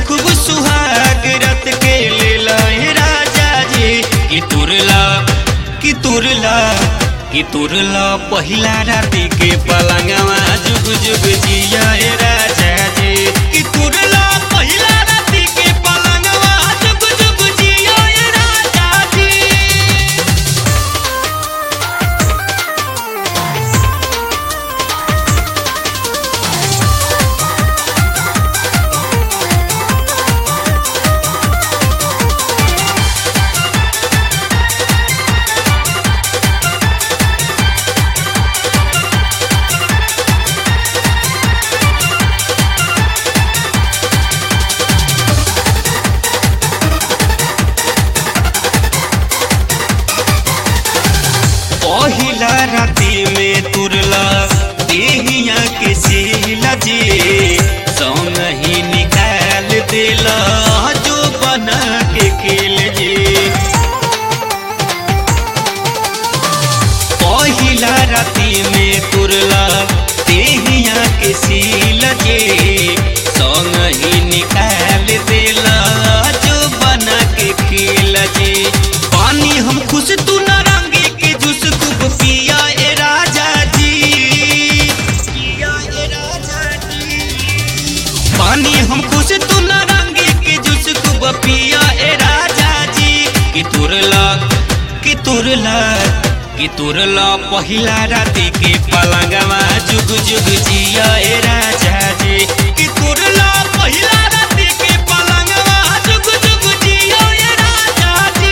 खूब सुहाग रत के लेला हे राजा जी कि तुरला कि तुरला कि तुरला पहिला राती के पलंगवा जुग जुग जिया हे राजा जी कि तुरला पहिला राती के पलंगवा जुग जुग जिया हे राजा जी पहिला राती में तुरला देहिया के सीला जी संग ही निकाल देला जो बना के खेल जी पहिला राती में तुरला देहिया के सीला जी संग ही निकाल देला जो बना के खेल जी पानी हम खुश तू नारंगी के जूस खूब पिया ए राजा जी पिया ए राजा जी पानी हम खुश तू नारंगी के जूस खूब पिया ए राजा जी कि तुरला कि तुरला कि तुरला पहिला राती के पलंगवा जुग जुग जिया ए राजा जी कि तुरला पहिला राती के पलंगवा जुग जुग जिया ए राजा जी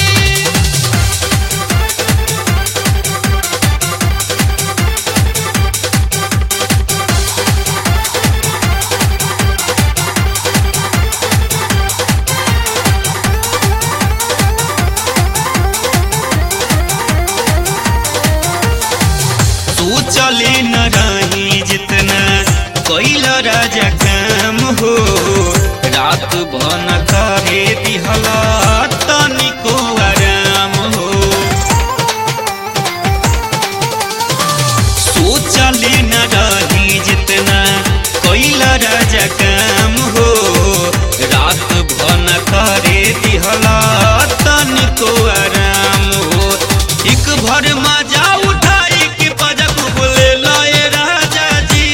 तू चले न रही जितना कैल राजा काम हो रात भन करे दिहला तनिको आराम हो सोचले न रही जितना कैल राजा काम हो रात भन करे दिहला तनिको आराम हो एक भर मजा उठाई के पजक बोले लाए राजा जी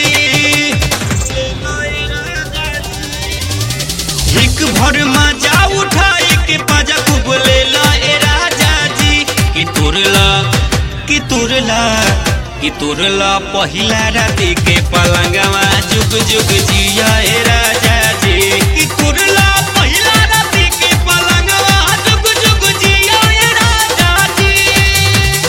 एक भर मजा उठाई के पजक बोले लाए राजा जी कि तुरला कि तुरला कि तुरला पहिला राती के पलंगवा जुग जुग जिया ए राजा जी कि तुरला पहिला राती के पलंगवा जुग जुग जिया ए राजा जी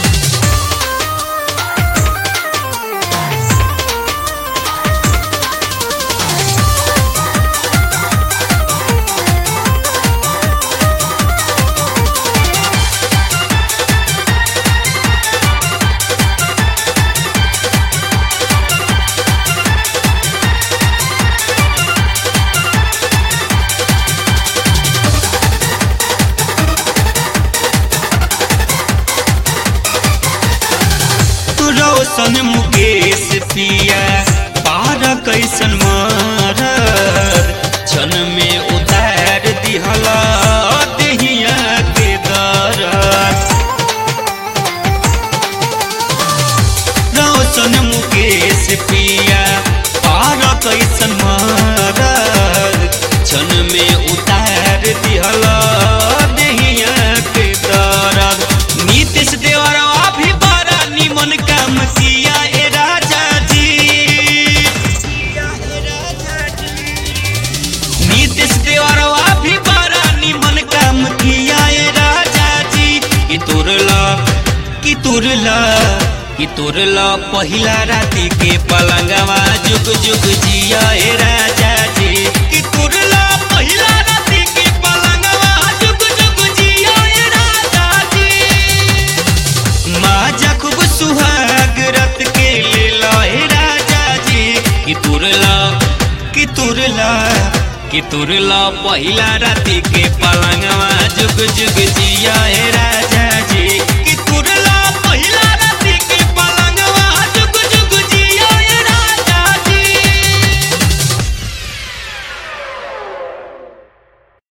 तू रोशन मुकेश पिया पार कैसन मार क्षण में उतार दिहला देहिया के दर रोशन मुकेश पिया पार कैसन मार क्षण में उतार दिहला देहिया के दर नीतीश देवरवा भी बड़ा निमन काम किया ए राजा जी नीतीश देवरवा भी बड़ा निमन काम किया ए राजा जी कि तुरला कि तुरला कि तुरला पहिला राती के पलंगवा जुग जुग जिया ए राजा जी कि तुरला पहिला राती के पलंगवा जुग जुग जिया ए राजा जी माजा खूब सुहाग रत के ले लाए राजा जी कि तुरला कि तुरला कि तुरला पहिला राती के पलंगवा जुग जुग जिया हे